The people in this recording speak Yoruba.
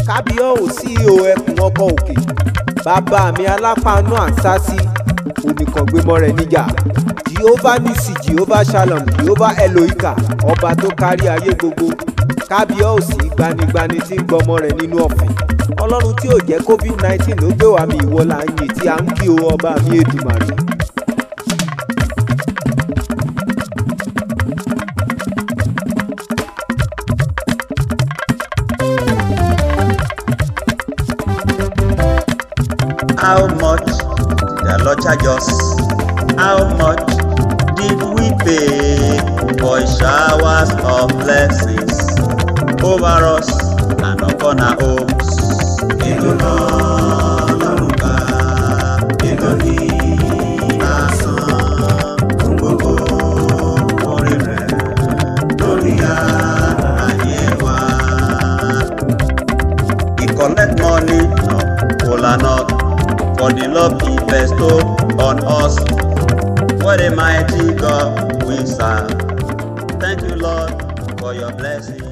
kábíyọ̀ ò sí ihò ẹkùn ọkọ̀ òkè bàbá mi alápàánú àṣàṣì oníkàngbémọ́ rẹ̀ níjà jehovah nisi jehovah shalom jehovah elohika ọba tó kárí ayé gbogbo kábíyọ̀ ò sí gbanigbani tí ń gbọmọ rẹ̀ nínú ọ̀fìn ọlọ́run tí ò jẹ́ covid nineteen ló gbé wa mi ìwọ là ń yìn tí a ń kí o ọba mi èdùmàrè. How much did the Lord charge us? How much did we pay for his showers of blessings over us and upon our homes? Èló lọ́lọ́run bá èló ní àsán fún gbogbo orí rẹ̀ lórí ayé wa. He collect money, no, kola nut, for the love he bestow on us. What a mighty God we serve. Thank you, Lord, for your blessing.